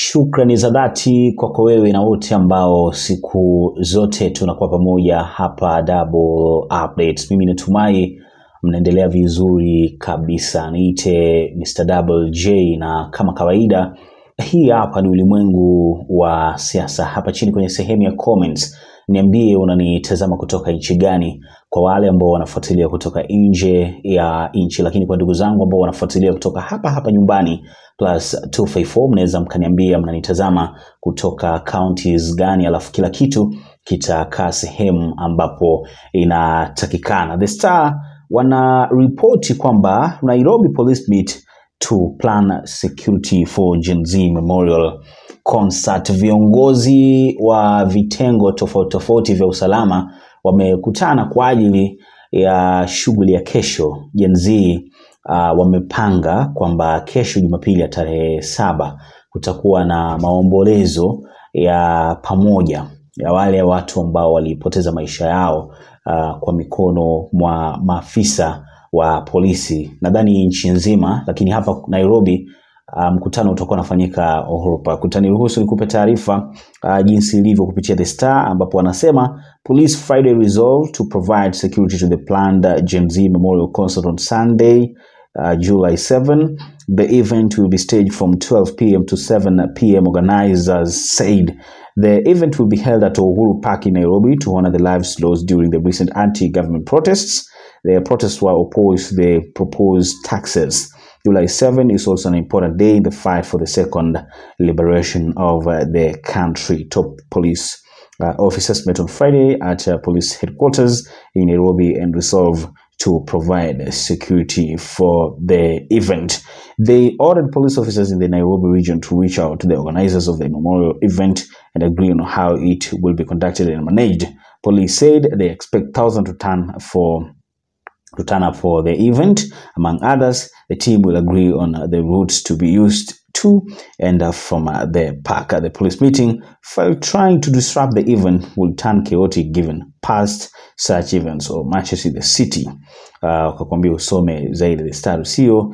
Shukrani za dhati kwako wewe na wote ambao siku zote tunakuwa pamoja hapa Double Updates. Mimi natumai mnaendelea vizuri kabisa. Niite Mr. Double J na kama kawaida hii hapa ni ulimwengu wa siasa. Hapa chini kwenye sehemu ya comments niambie unanitazama kutoka nchi gani, kwa wale ambao wanafuatilia kutoka nje ya nchi, lakini kwa ndugu zangu ambao wanafuatilia kutoka hapa hapa nyumbani plus 254 mnaweza mkaniambia mnanitazama kutoka counties gani, alafu kila kitu kitakaa sehemu ambapo inatakikana. The Star wana ripoti kwamba Nairobi Police Meet to plan security for Gen Z Memorial Concert. Viongozi wa vitengo tofauti tofauti vya usalama wamekutana kwa ajili ya shughuli ya kesho. Gen Z uh, wamepanga kwamba kesho Jumapili ya tarehe saba kutakuwa na maombolezo ya pamoja ya wale watu ambao walipoteza maisha yao uh, kwa mikono mwa maafisa wa polisi nadhani nchi nzima, lakini hapa Nairobi uh, mkutano utakuwa unafanyika Uhuru Park. Utaniruhusu nikupe taarifa uh, jinsi ilivyo kupitia The Star, ambapo wanasema Police Friday resolve to provide security to the planned uh, Gen Z Memorial Concert on Sunday uh, July 7. The event will be staged from 12 p.m. to 7 p.m. Organizers said the event will be held at Uhuru Park in Nairobi to honor the lives lost during the recent anti-government protests. The protests were opposed to the proposed taxes. July 7 is also an important day in the fight for the second liberation of uh, the country. Top police uh, officers met on Friday at uh, police headquarters in Nairobi and resolved to provide security for the event. They ordered police officers in the Nairobi region to reach out to the organizers of the memorial event and agree on how it will be conducted and managed. Police said they expect thousands to turn for to turn up for the event. Among others, the team will agree on uh, the routes to be used to and uh, from uh, the park. Uh, the police meeting, while trying to disrupt the event, will turn chaotic given past such events or matches in the city. Uh, Ukakwambia usome zaidi the star usio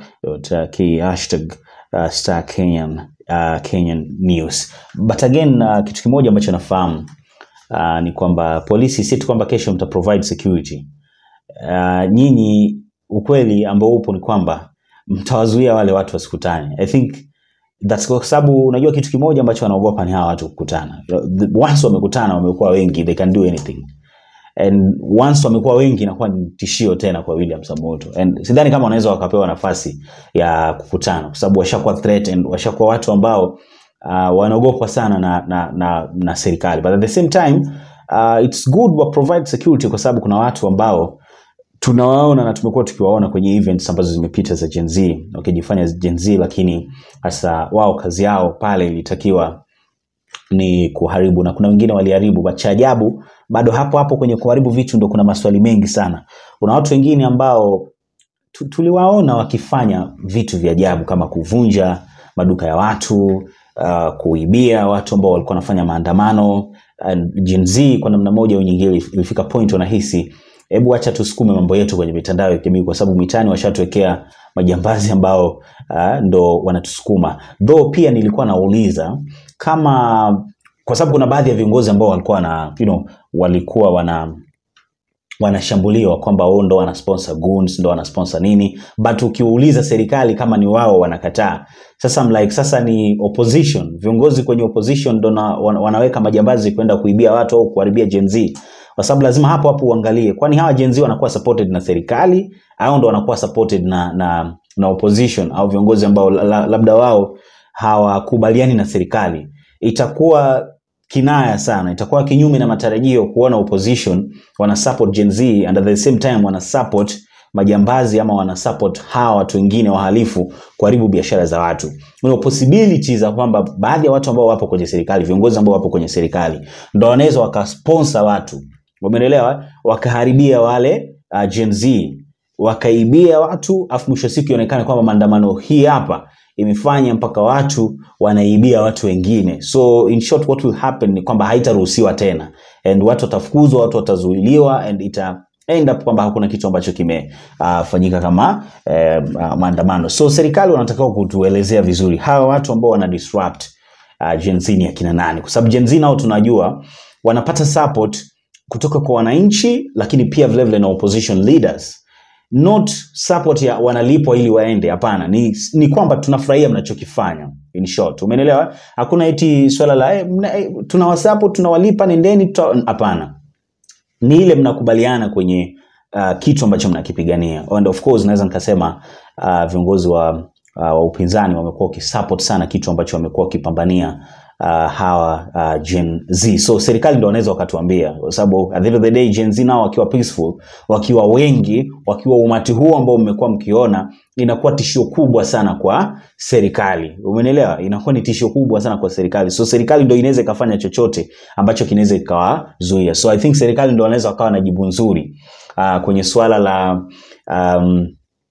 k hashtag uh, star Kenyan, uh, Kenyan news. But again uh, kitu kimoja ambacho nafahamu uh, ni kwamba polisi si tu kwamba kesho mta provide security uh, nyinyi ukweli ambao upo ni kwamba mtawazuia wale watu wasikutane. I think that's kwa sababu unajua kitu kimoja ambacho wanaogopa ni hawa watu kukutana. Once wamekutana wamekuwa wengi, they can do anything. And once wamekuwa wengi inakuwa ni tishio tena kwa William Samoto. And sidhani kama wanaweza wakapewa nafasi ya kukutana kwa sababu washakuwa threatened, washakuwa watu ambao uh, wanaogopwa sana na, na, na, na serikali. But at the same time uh, it's good wa provide security kwa sababu kuna watu ambao tunawaona na tumekuwa tukiwaona kwenye events ambazo zimepita za Gen Z wakijifanya Gen Z, lakini hasa wao kazi yao pale ilitakiwa ni kuharibu, na kuna wengine waliharibu. But cha ajabu bado hapo hapo kwenye kuharibu vitu ndo kuna maswali mengi sana. Kuna watu wengine ambao tu- tuliwaona wakifanya vitu vya ajabu kama kuvunja maduka ya watu uh, kuibia watu ambao walikuwa wanafanya maandamano. And Gen Z kwa namna moja au nyingine ilifika point wanahisi hebu acha tusukume mambo yetu kwenye mitandao ya kijamii, kwa sababu mitaani washatuwekea majambazi ambao uh, ndo wanatusukuma. Though pia nilikuwa nauliza kama, kwa sababu kuna baadhi ya viongozi ambao walikuwa na you know, walikuwa wana wanashambuliwa kwamba wao ndo wana sponsor goons, ndo wana sponsor nini, but ukiuliza serikali kama ni wao wanakataa. Sasa I'm like, sasa ni opposition, viongozi kwenye opposition ndo na- wana- wanaweka majambazi kwenda kuibia watu au kuharibia Gen Z, kwa sababu lazima hapo hapo uangalie, kwani hawa Gen Z wanakuwa supported na serikali au ndo wanakuwa supported na, na, na opposition au viongozi ambao la- la- labda wao hawakubaliani na serikali. Itakuwa kinaya sana, itakuwa kinyume na matarajio kuona opposition wana support Gen Z and at the same time wana support majambazi ama wana support hawa watu wengine wahalifu kuharibu biashara za watu. Kuna possibility za kwamba baadhi ya watu ambao wapo kwenye serikali, viongozi ambao wapo kwenye serikali ndo wanaweza wakasponsor watu, umeelewa, wakaharibia wale uh, Gen Z wakaibia watu, afu mwisho wa siku ionekane kwamba maandamano hii hapa imefanya mpaka watu wanaibia watu wengine. So in short what will happen ni kwamba haitaruhusiwa tena and watu watafukuzwa, watu watazuiliwa and ita end up kwamba hakuna kitu ambacho kimefanyika uh, kama eh, uh, maandamano. So serikali wanatakiwa kutuelezea vizuri hawa watu ambao wana disrupt uh, Gen Z ni akina nani, kwa sababu Gen Z nao tunajua wanapata support kutoka kwa wananchi, lakini pia vile vile na opposition leaders not support ya wanalipwa ili waende. Hapana, ni, ni kwamba tunafurahia mnachokifanya. In short, umeelewa? Hakuna eti swala la eh, mna- eh, tunawasupport tunawalipa, nendeni. tuta-" Hapana, ni ile mnakubaliana kwenye uh, kitu ambacho mnakipigania and of course naweza nikasema uh, viongozi wa, uh, wa upinzani wamekuwa wakisupport sana kitu ambacho wamekuwa wakipambania uh, hawa uh, Gen Z. So serikali ndo wanaweza wakatuambia, kwa sababu at the end of the day Gen Z nao wakiwa peaceful, wakiwa wengi, wakiwa umati huu ambao mmekuwa mkiona, inakuwa tishio kubwa sana kwa serikali. Umenielewa? Inakuwa ni tishio kubwa sana kwa serikali. So serikali ndo inaweza ikafanya chochote ambacho kinaweza ikawazuia. So I think serikali ndo wanaweza wakawa na jibu nzuri uh, kwenye suala la um,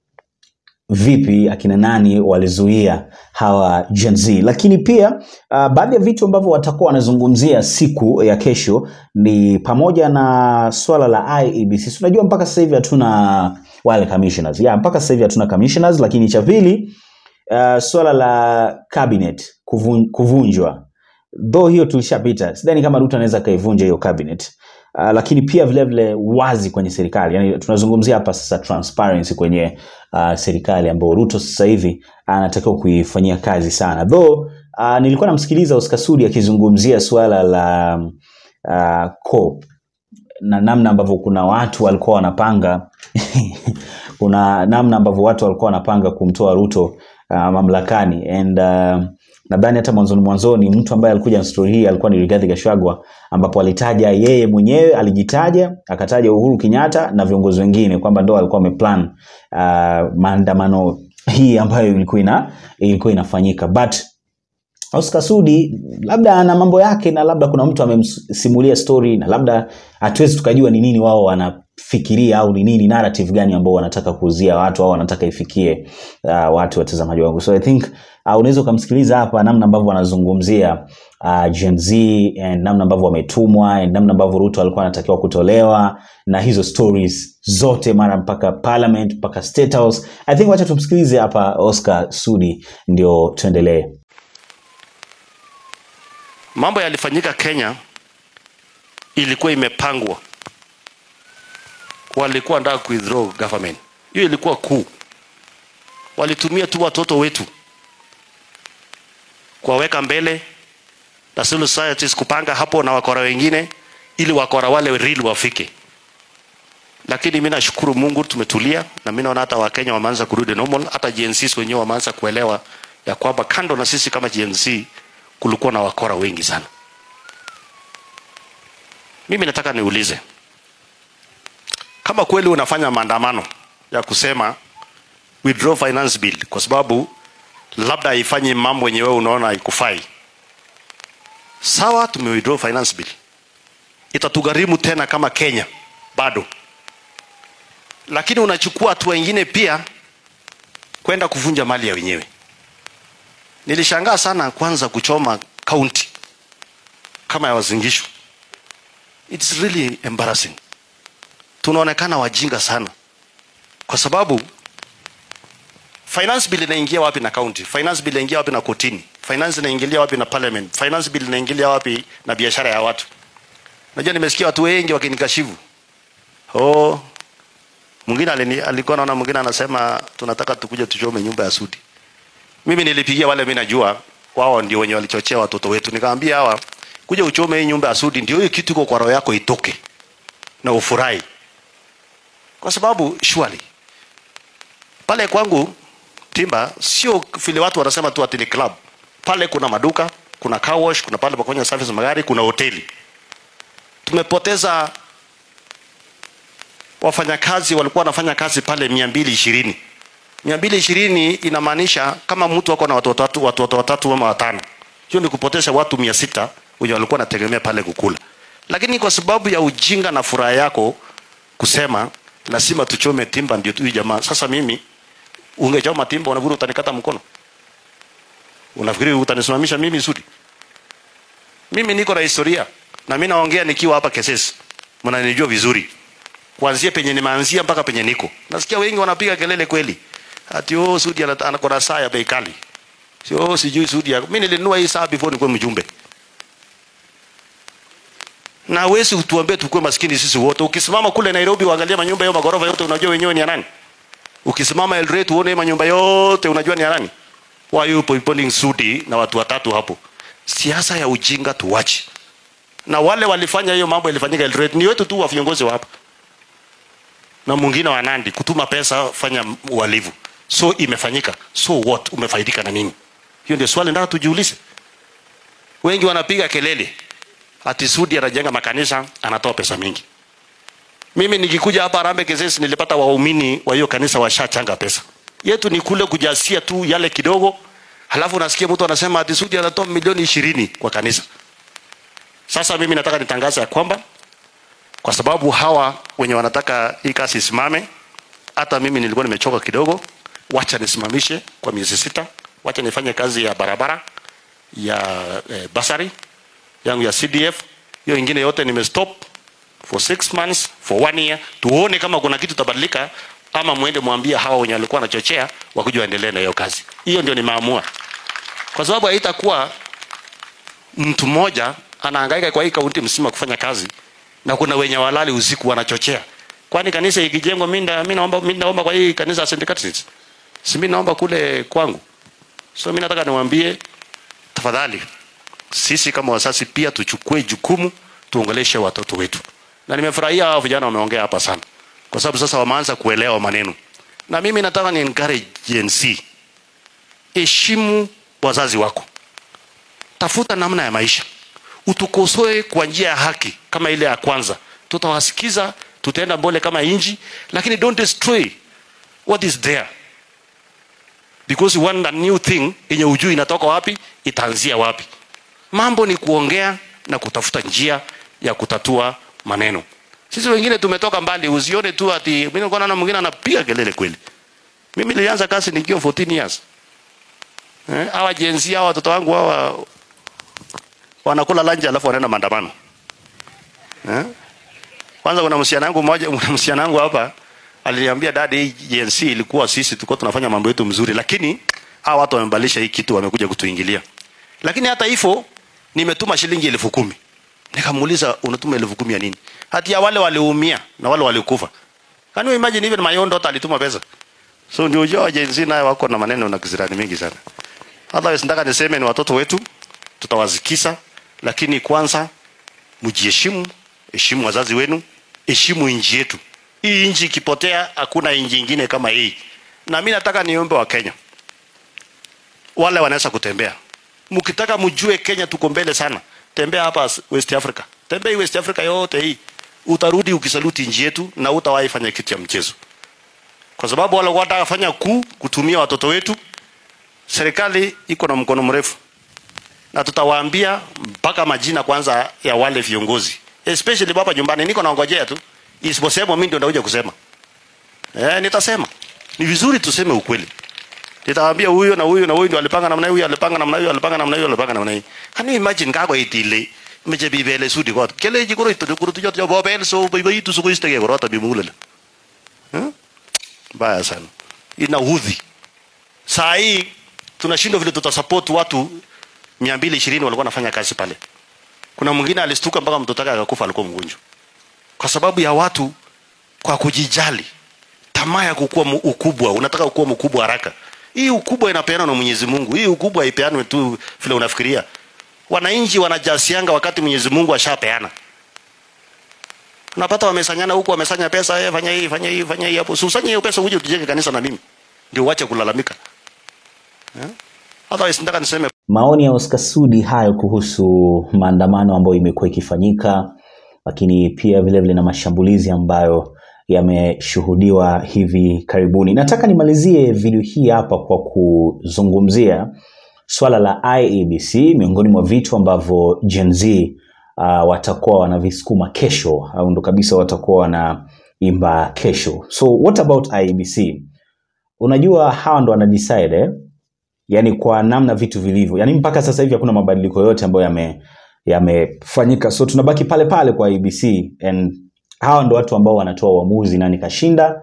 vipi akina nani walizuia hawa Gen Z. Lakini pia uh, baadhi ya vitu ambavyo watakuwa wanazungumzia siku ya kesho ni pamoja na swala la IEBC. Si Unajua mpaka sasa hivi hatuna wale commissioners. Yeah, mpaka sasa hivi hatuna commissioners, lakini cha pili uh, swala la cabinet kuvun, kuvunjwa though hiyo tulishapita, sidhani kama Ruto anaweza akaivunja hiyo cabinet. Uh, lakini pia vile vile wazi kwenye serikali, yani tunazungumzia hapa sasa transparency kwenye uh, serikali ambayo Ruto sasa hivi anatakiwa kuifanyia kazi sana. Though uh, nilikuwa namsikiliza Oscar Sudi akizungumzia suala la uh, COP na namna ambavyo kuna watu walikuwa wanapanga kuna namna ambavyo watu walikuwa wanapanga kumtoa Ruto uh, mamlakani and uh, nadhani hata mwanzoni mwanzoni mtu ambaye alikuja na story hii alikuwa ni Rigathi Gachagua ambapo alitaja yeye mwenyewe alijitaja akataja Uhuru Kenyatta na viongozi wengine kwamba ndo alikuwa ameplan uh, maandamano hii ambayo ilikuwa ina ilikuwa inafanyika but Oscar Sudi labda ana mambo yake na labda kuna mtu amemsimulia story na labda hatuwezi tukajua ni nini wao wanafikiria au ni nini narrative gani ambao wanataka kuuzia watu au wanataka ifikie uh, watu watazamaji wangu. So I think uh, unaweza ukamsikiliza hapa namna ambavyo wanazungumzia uh, Gen Z and namna ambavyo wametumwa and namna ambavyo Ruto alikuwa anatakiwa kutolewa na hizo stories zote mara mpaka parliament mpaka state house. I think wacha tumsikilize hapa Oscar Sudi ndio tuendelee. mambo yalifanyika Kenya ilikuwa imepangwa, walikuwa nataka ku withdraw government. Hiyo ilikuwa kuu, walitumia tu watoto wetu kuwaweka mbele na civil societies kupanga hapo na wakora wengine, ili wakora wale real wafike. Lakini mimi nashukuru Mungu tumetulia, na mimi naona hata Wakenya wameanza kurudi normal, hata Gen Z wenyewe wameanza kuelewa ya kwamba kando na sisi kama Gen Z kulikuwa na wakora wengi sana. Mimi nataka niulize kama kweli unafanya maandamano ya kusema withdraw finance bill kwa sababu labda haifanyi mambo yenye wewe unaona haikufai. Sawa, tume withdraw finance bill, itatugharimu tena kama Kenya bado, lakini unachukua hatua ingine pia kwenda kuvunja mali ya wenyewe. Nilishangaa sana kwanza kuchoma county kama ya Wazingishu. It's really embarrassing. Tunaonekana wajinga sana, kwa sababu finance bill inaingia wapi na county? Finance bill inaingia wapi na kotini? Finance inaingilia wapi na parliament? Finance bill inaingilia wapi na biashara ya watu? Najua nimesikia watu wengi wakinikashifu. Oh, mwingine alini- alikuwa naona mwingine anasema tunataka tukuje tuchome nyumba ya Sudi. Mimi nilipigia wale mimi najua wao ndio wenye walichochea watoto wetu. Nikamwambia hawa kuja uchome hii nyumba ya Sudi ndio hiyo kitu iko kwa roho yako itoke na ufurahi. Kwa sababu surely pale kwangu Timba sio vile watu wanasema tu ati ni club. Pale kuna maduka, kuna car wash, kuna pale pa kufanya service magari, kuna hoteli. Tumepoteza wafanyakazi walikuwa wanafanya kazi pale mia mbili ishirini mia mbili ishirini inamaanisha kama mtu ako na watoto watatu watoto watatu ama watano, hiyo ni kupoteza watu mia sita wenye walikuwa wanategemea pale kukula. Lakini kwa sababu ya ujinga na furaha yako kusema lazima tuchome timba ndio huyu jamaa. Sasa mimi ungechoma timba, unafikiri utanikata mkono? Unafikiri utanisimamisha mimi Sudi? Mimi niko na historia na mimi naongea nikiwa hapa Kesesi, mnanijua vizuri kuanzia penye nimeanzia mpaka penye niko. Nasikia wengi wanapiga kelele kweli, ati oh, Sudi ana- ana- ako na saa ya bei kali. sio sijui Sudi yako. Mimi nilinunua hii saa before nikuwe mjumbe. Na wewe utuambie tukue maskini sisi wote. Ukisimama kule Nairobi uangalie manyumba yao magorofa yote unajua wenyewe ni ya nani? Ukisimama Eldoret uone manyumba yote unajua ni ya nani? Why you pointing Sudi na watu watatu hapo? Siasa ya ujinga tuwache. Na wale walifanya hiyo mambo ilifanyika Eldoret ni wetu tu wa viongozi wa hapa. Na mwingine wa Nandi kutuma pesa fanya uhalifu. So imefanyika. So what? Umefaidika na nini? Hiyo ndio swali nataka tujiulize. Wengi wanapiga kelele ati Sudi anajenga makanisa anatoa pesa mingi. Mimi nikikuja hapa Harambee Kizeesi nilipata waumini wa hiyo kanisa washachanga pesa. Yetu ni kule kujasia tu yale kidogo, halafu nasikia mtu anasema ati Sudi anatoa milioni ishirini kwa kanisa. Sasa mimi nataka nitangaze ya kwamba kwa sababu hawa wenye wanataka hii kazi isimame, hata mimi nilikuwa nimechoka kidogo, wacha nisimamishe kwa miezi sita, wacha nifanye kazi ya barabara ya eh, basari yangu ya CDF, hiyo ingine yote nimestop for six months for one year, tuone kama kuna kitu tabadilika, ama mwende mwambie hawa wenye walikuwa wanachochea wakuja waendelee na hiyo kazi. Hiyo ndio nimeamua, kwa sababu haitakuwa mtu mmoja anahangaika kwa hii kaunti mzima kufanya kazi na kuna wenye walali usiku wanachochea. Kwani kanisa ikijengwa, mimi nda- mimi naomba mimi naomba kwa hii kanisa ya St. Catherine's, si mimi naomba kule kwangu. So mimi nataka niwaambie tafadhali, sisi kama wazazi pia tuchukue jukumu, tuongeleshe watoto wetu. Na nimefurahia hao vijana wameongea hapa sana, kwa sababu sasa wameanza kuelewa maneno, na mimi nataka ni encourage Gen Z, heshimu wazazi wako, tafuta namna ya maisha, utukosoe kwa njia ya haki kama ile ya kwanza, tutawasikiza, tutaenda mbele kama inji, lakini don't destroy what is there because you want a new thing yenye ujui inatoka wapi, itaanzia wapi. Mambo ni kuongea na kutafuta njia ya kutatua maneno. Sisi wengine tumetoka mbali, usione tu ati mimi nilikuwa naona mwingine anapiga kelele kweli. Mimi nilianza kazi nikiwa 14 years. Eh, hawa Gen Z hawa watoto wangu hawa wanakula lunch alafu wanaenda maandamano. Eh? Kwanza kuna msichana wangu mmoja, kuna msichana wangu hapa aliniambia dadi, hii Gen Z ilikuwa sisi tulikuwa tunafanya mambo yetu mzuri, lakini hawa watu wamebadilisha hii kitu, wamekuja kutuingilia. Lakini hata hivyo nimetuma shilingi elfu kumi. Nikamuuliza unatuma elfu kumi ya nini? Hati ya wale waliumia na wale walikufa. Can you imagine even my own daughter alituma pesa? So ndio ujua Gen Z naye wako na maneno na kisirani mingi sana. Otherwise nataka niseme ni watoto wetu tutawazikisa, lakini kwanza mjiheshimu, heshimu wazazi wenu, heshimu nchi yetu. Hii nchi ikipotea, hakuna nchi ingine kama hii. Na mimi nataka niombe wa Kenya wale wanaweza kutembea, mkitaka mjue Kenya tuko mbele sana, tembea hapa West Africa, tembea hii West Africa yote hii, utarudi ukisaluti nchi yetu na utawahi fanya kitu ya mchezo, kwa sababu wale wanataka fanya kuu kutumia watoto wetu. Serikali iko na mkono mrefu, na tutawaambia mpaka majina kwanza ya wale viongozi, especially hapa nyumbani. Niko naongojea tu isiposema, mimi ndio ndakuja kusema. Eh, nitasema ni vizuri tuseme ukweli. Nitawaambia huyo na huyo na huyo ndio alipanga namna hiyo, alipanga namna hiyo, alipanga namna hiyo, alipanga namna hiyo. Can you imagine kako itile meche bibele sudi kot. Kele ji koro itu kuro tujo tujo bobel so bibi itu suko istege koro ta bimulele. Eh? Baya sana. Inaudhi. Saa hii tunashindwa vile tutasupport watu 220 walikuwa wanafanya kazi pale. Kuna mwingine alistuka mpaka mtoto wake akakufa, alikuwa mgonjwa, kwa sababu ya watu kwa kujijali, tamaa ya kukua mu- ukubwa. Unataka kukua mkubwa haraka. Hii ukubwa inapeanwa na Mwenyezi Mungu. Hii ukubwa haipeanwi tu vile unafikiria. Wananchi wanajasianga wakati Mwenyezi Mungu ashapeana. Unapata wamesanyana huku, wamesanya pesa, eh, fanya hii, fanya hii, fanya hii hapo. Usanye hiyo pesa uje tujenge kanisa na mimi. Ndio uache kulalamika. Eh? Otherwise nataka niseme Maoni ya Oscar Sudi hayo kuhusu maandamano ambayo imekuwa ikifanyika, lakini pia vile vile na mashambulizi ambayo yameshuhudiwa hivi karibuni. Nataka nimalizie video hii hapa kwa kuzungumzia swala la IEBC, miongoni mwa vitu ambavyo Gen Z uh, watakuwa wanavisukuma kesho au ndo kabisa watakuwa wanaimba kesho. So what about IEBC? Unajua hawa ndo wana decide eh? yani kwa namna vitu vilivyo yani mpaka sasa hivi hakuna mabadiliko yote ambayo yame yamefanyika so tunabaki pale pale kwa abc and hawa ndo watu ambao wanatoa uamuzi nani kashinda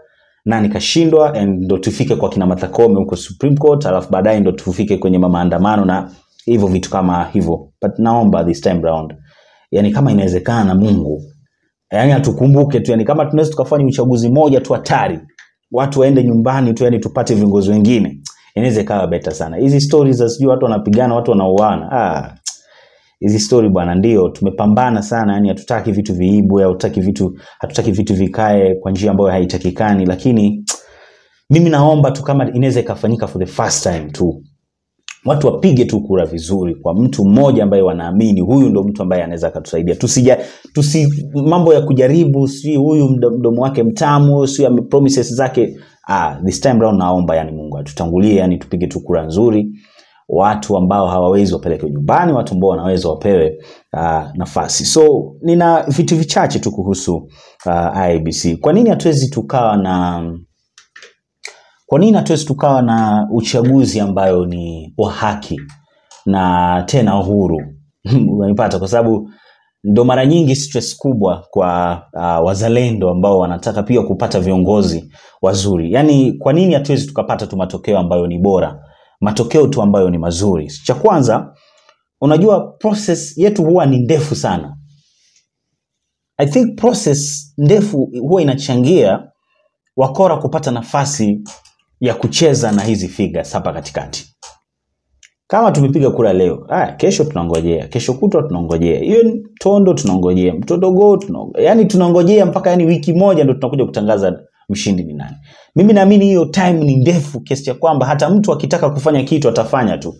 nani kashindwa and ndo tufike kwa kina Martha Koome huko Supreme Court alafu baadaye ndo tufike kwenye maandamano na hivyo vitu kama hivyo but naomba this time round yani kama inawezekana Mungu yani atukumbuke tu yani kama tunaweza tukafanya uchaguzi moja tu hatari watu waende nyumbani tu yani tupate viongozi wengine inaweza ikawa beta sana hizi stories za sijui watu wanapigana watu wanauana ah hizi story bwana ndio tumepambana sana yani hatutaki vitu viibwe hatutaki vitu hatutaki vitu vikae kwa njia ambayo haitakikani lakini mimi naomba tu kama inaweza ikafanyika for the first time tu watu wapige tu kura vizuri kwa mtu mmoja ambaye wanaamini huyu ndo mtu ambaye anaweza akatusaidia tusija tusi mambo ya kujaribu si huyu mdo- mdomo wake mtamu si ame- promises zake ah, this time round naomba yani mungu atutangulie yani tupige tu kura nzuri watu ambao hawawezi wapelekwe nyumbani watu ambao wanaweza wapewe uh, nafasi so nina vitu vichache tu kuhusu uh, ibc kwa nini hatuwezi tukawa na kwa nini hatuwezi tukawa na uchaguzi ambayo ni wa haki na tena huru unanipata kwa sababu ndo mara nyingi stress kubwa kwa uh, wazalendo ambao wanataka pia kupata viongozi wazuri yaani kwa nini hatuwezi tukapata tu matokeo ambayo ni bora matokeo tu ambayo ni mazuri cha kwanza unajua process yetu huwa ni ndefu sana i think process ndefu huwa inachangia wakora kupata nafasi ya kucheza na hizi figures hapa katikati kama tumepiga kura leo aya, kesho tunangojea kesho kutwa tunangojea hiyo ni tondo tunangojea mtondogoo tunangojea yani tunangojea mpaka yani wiki moja ndo tunakuja kutangaza mshindi ni nani mimi naamini hiyo time ni ndefu kiasi cha kwamba hata mtu akitaka kufanya kitu atafanya tu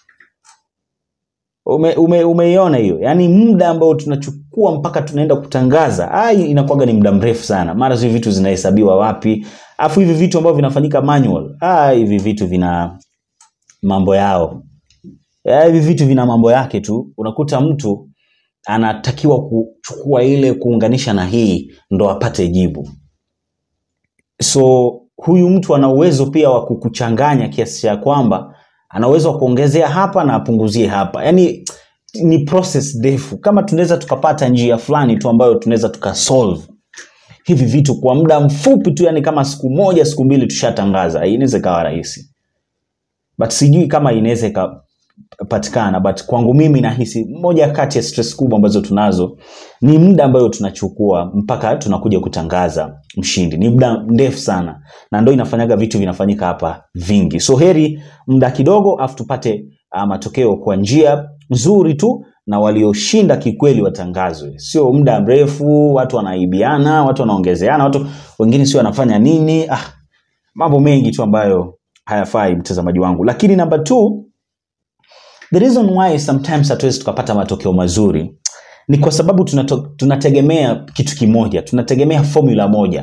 ume, ume, umeiona hiyo yaani muda ambao tunachukua mpaka tunaenda kutangaza ah, inakuwaga ni muda mrefu sana mara hivi vitu zinahesabiwa wapi afu hivi vitu ambavyo vinafanyika manual ah, hivi vitu vina mambo yao ya, hivi vitu vina mambo yake tu unakuta mtu anatakiwa kuchukua ile kuunganisha na hii ndo apate jibu so huyu mtu ana uwezo pia wa kukuchanganya kiasi cha kwamba ana uwezo wa kuongezea hapa na apunguzie hapa yaani ni process ndefu kama tunaweza tukapata njia fulani tu ambayo tunaweza tukasolve hivi vitu kwa muda mfupi tu yani kama siku moja siku mbili tushatangaza inaweza ikawa rahisi but sijui kama inaweza ikapatikana but kwangu mimi nahisi moja kati ya stress kubwa ambazo tunazo ni muda ambayo tunachukua mpaka tunakuja kutangaza mshindi ni muda mrefu sana na ndo inafanyaga vitu vinafanyika hapa vingi so heri muda kidogo afu tupate uh, matokeo kwa njia nzuri tu na walioshinda kikweli watangazwe sio muda mrefu watu wanaibiana watu wanaongezeana watu wengine sio wanafanya nini ah, mambo mengi tu ambayo hayafai mtazamaji wangu lakini namba t the reason why sometimes hatuwezi tukapata matokeo mazuri ni kwa sababu tunato, tunategemea kitu kimoja tunategemea formula moja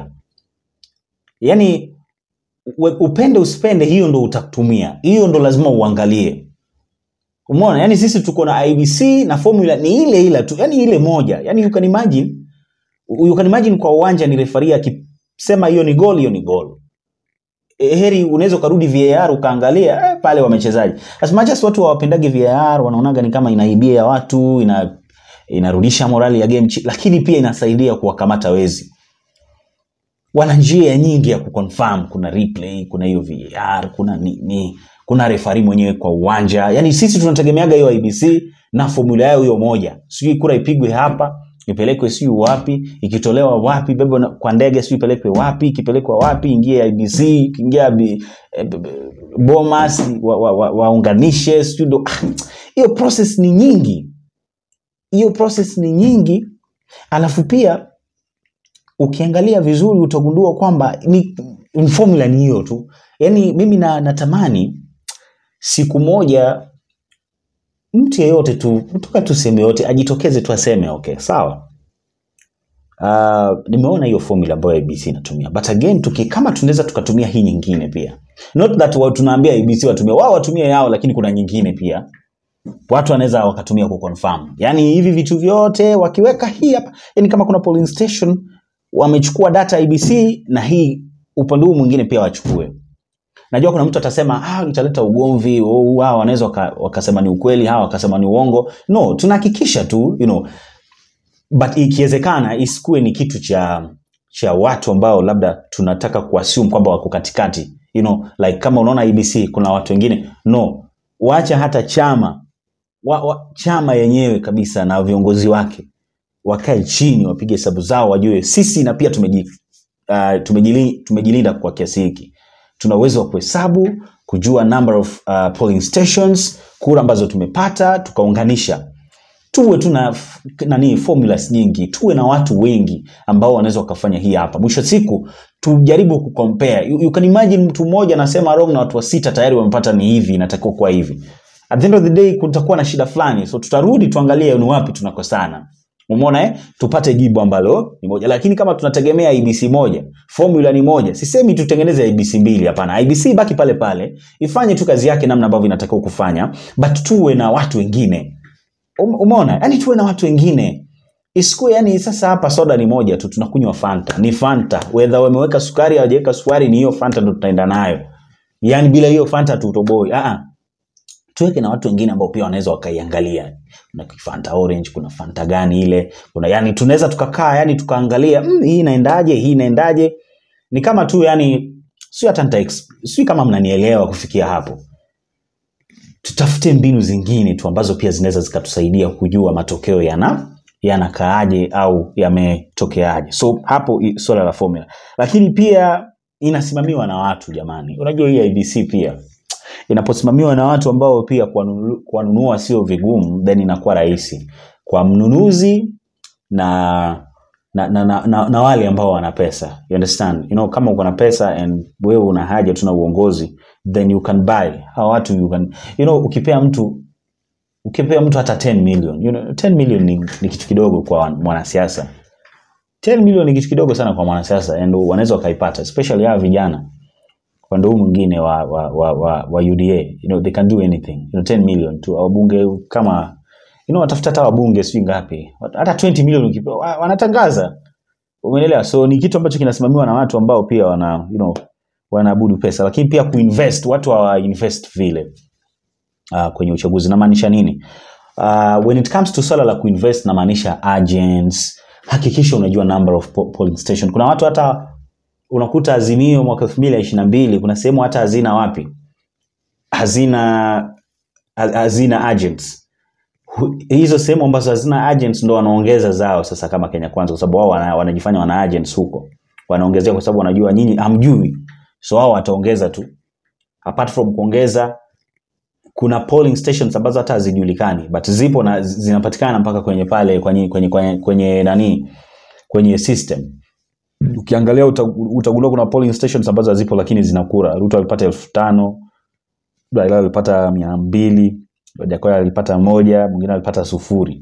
yaani we- upende usipende hiyo ndo utatumia hiyo ndo lazima uangalie umeona yani sisi tuko na ibc na formula ni ile ile tu yani ile moja yani you can imagine you can imagine kwa uwanja ni refari akisema hiyo ni gol hiyo ni gol E, heri unaweza ukarudi var ukaangalia eh, pale wamechezaji as much as watu hawapendagi var wanaonaga ni kama inaibia ya watu ina inarudisha morali ya game chi- lakini pia inasaidia kuwakamata wezi wana njia nyingi ya kuconfirm kuna replay kuna hiyo var kuna nini kuna refari mwenyewe kwa uwanja yani sisi tunategemeaga hiyo ibc na formula yao hiyo moja sijui kura ipigwe hapa ipelekwe sijui wapi ikitolewa wapi bebe na- kwa ndege sijui ipelekwe wapi ikipelekwa wapi ingie ibc ikiingia bi- eh, b- b- bomas waunganishe wa, wa, waunganishe, sijui ndo ah, hiyo process ni nyingi hiyo process ni nyingi alafu pia ukiangalia vizuri utagundua kwamba ni, ni formula ni hiyo tu yaani mimi na, natamani siku moja mtu yeyote tu toka tu sehemu yoyote ajitokeze tu aseme okay sawa uh, nimeona hiyo formula ambayo abc inatumia but again tuki, kama tunaweza tukatumia hii nyingine pia not that wa, tunaambia abc watumie wao watumie yao lakini kuna nyingine pia watu wanaweza wakatumia kuconfirm yaani hivi vitu vyote wakiweka hii hapa yani kama kuna polling station wamechukua data ibc na hii upande huu mwingine pia wachukue najua kuna mtu atasema ah, italeta ugomvi oh, hawa wanaweza waka, wakasema ni ukweli hawa wakasema ni uongo no tunahakikisha tu you know, but ikiwezekana isikuwe ni kitu cha cha watu ambao labda tunataka kuassume kwamba wako katikati you know, like kama unaona ibc kuna watu wengine no wacha hata chama wa, wa, chama yenyewe kabisa na viongozi wake wakae chini wapige hesabu zao wajue sisi na pia tumeji, uh, tumejili, tumejilinda kwa kiasi hiki tuna uwezo wa kuhesabu kujua number of uh, polling stations kura ambazo tumepata tukaunganisha tuwe tuna f- nani formulas nyingi tuwe na watu wengi ambao wanaweza wakafanya hii hapa mwisho wa siku tujaribu kucompare you, you can imagine mtu mmoja anasema wrong na watu wa sita tayari wamepata ni hivi inatakiwa kuwa hivi at the end of the day kutakuwa na shida fulani so tutarudi tuangalie ni wapi tunakosana umeona eh? tupate jibu ambalo ni moja lakini kama tunategemea ibc moja formula ni moja sisemi tutengeneze ibc mbili hapana ibc baki pale pale ifanye tu kazi yake namna ambavyo inatakiwa kufanya but tuwe na watu wengine Um- umeona yani tuwe na watu wengine isikuwe yani sasa hapa soda ni moja tu tunakunywa fanta ni fanta wedha wameweka sukari hawajaweka sukari ni hiyo fanta ndo tutaenda nayo yani bila hiyo fanta tutoboi ah tuweke na watu wengine ambao pia wanaweza wakaiangalia kuna fanta orange kuna fanta gani ile kuna yani tunaweza tukakaa yani tukaangalia mm, hii inaendaje hii inaendaje ni kama tu yani sio hata nita ex- sijui kama mnanielewa kufikia hapo tutafute mbinu zingine tu ambazo pia zinaweza zikatusaidia kujua matokeo yana yanakaaje au yametokeaje so hapo i- swala la formula lakini pia inasimamiwa na watu jamani unajua hii ibc pia inaposimamiwa na watu ambao pia kuwanunu- kuwanunua sio vigumu then inakuwa rahisi kwa mnunuzi na na, na, na, na, na wale ambao wana pesa you understand you know, kama uko na pesa and wewe una haja tu na uongozi then you can buy hawa watu you can you know, ukipea mtu ukipea mtu hata 10 million you know, 10 million ni, ni kitu kidogo kwa mwanasiasa 10 million ni kitu kidogo sana kwa mwanasiasa and wanaweza wakaipata especially hawa vijana upande huu mwingine wa, wa, wa, wa, wa uda you know, they can do anything you know, 10 million tu wabunge kama you know, watafuta hata wabunge sijui ngapi hata 20 million ukipewa wa- wanatangaza umeelewa so ni kitu ambacho kinasimamiwa na watu ambao pia wana you know, wanaabudu pesa lakini pia kuinvest watu hawa invest vile uh, kwenye uchaguzi namaanisha nini uh, when it comes to swala la kuinvest namaanisha agents hakikisha unajua number of po- polling station kuna watu hata unakuta azimio mwaka elfu mbili ishiri na mbili kuna sehemu hata hazina wapi hazina ha- hazina agents Hu- hizo sehemu ambazo hazina agents ndo wanaongeza zao sasa kama kenya kwanza kwa sababu wao wana, wanajifanya wana agents huko wanaongezea kwa sababu wanajua nyinyi hamjui so wao wataongeza tu apart from kuongeza kuna polling stations ambazo hata hazijulikani but zipo na zinapatikana mpaka kwenye pale kwenye, kwenye, kwenye, kwenye nani kwenye system ukiangalia uta- utagundua kuna polling stations ambazo hazipo lakini zina kura ruto alipata elfu tano raila alipata mia mbili wajakoya alipata moja mwingine alipata sufuri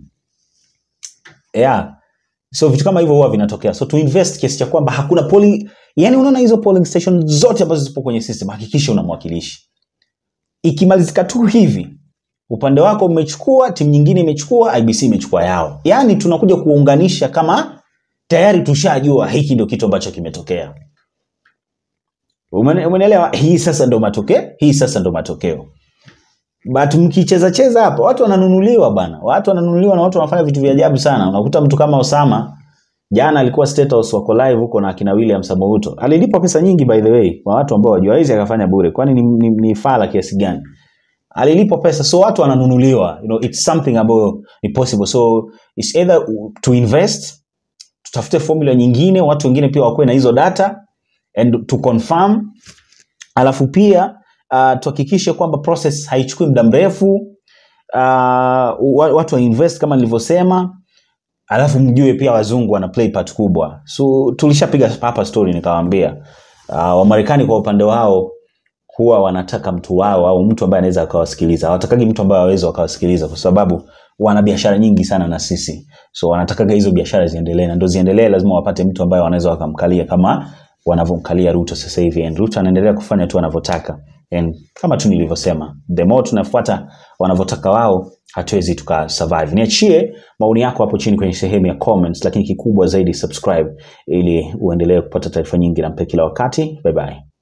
yeah. so vitu kama hivyo huwa vinatokea so to invest kiasi cha kwamba hakuna polling yani unaona hizo polling station zote ambazo zipo kwenye system hakikisha una mwakilishi ikimalizika tu hivi upande wako umechukua timu nyingine imechukua ibc imechukua yao yaani tunakuja kuunganisha kama tayari tushajua hiki ndio kitu ambacho kimetokea Umene- umenielewa hii sasa ndo matokeo hii sasa ndo matokeo but mkicheza cheza hapa watu wananunuliwa bana watu wananunuliwa na watu wanafanya vitu vya ajabu sana unakuta mtu kama osama jana alikuwa State House wako live huko na akina william samouto alilipwa pesa nyingi by the way kwa watu ambao wajua hizi akafanya bure kwani ni, ni, ni fala kiasi gani alilipwa pesa so watu wananunuliwa you know, it's something ambayo ni possible so it's either to invest tutafute formula nyingine watu wengine pia wakuwe na hizo data and to confirm alafu pia uh, tuhakikishe kwamba process haichukui muda mrefu uh, wa- watu wainvest kama nilivyosema alafu mjue pia wazungu wana play part kubwa so tulishapiga hapa story nikawambia uh, wamarekani kwa upande wao huwa wanataka mtu wao au mtu ambaye anaweza akawasikiliza hawatakagi mtu ambaye aweza wakawasikiliza kwa sababu wana biashara nyingi sana na sisi so wanatakaga hizo biashara ziendelee na ndo ziendelee lazima wapate mtu ambaye wanaweza wakamkalia kama wanavyomkalia ruto sasa hivi and ruto anaendelea kufanya tu wanavyotaka and kama tu nilivyosema the more tunafuata wanavyotaka wao hatuwezi tuka survive niachie maoni yako hapo chini kwenye sehemu ya comments lakini kikubwa zaidi subscribe ili uendelee kupata taarifa nyingi na mpe kila wakati bye bye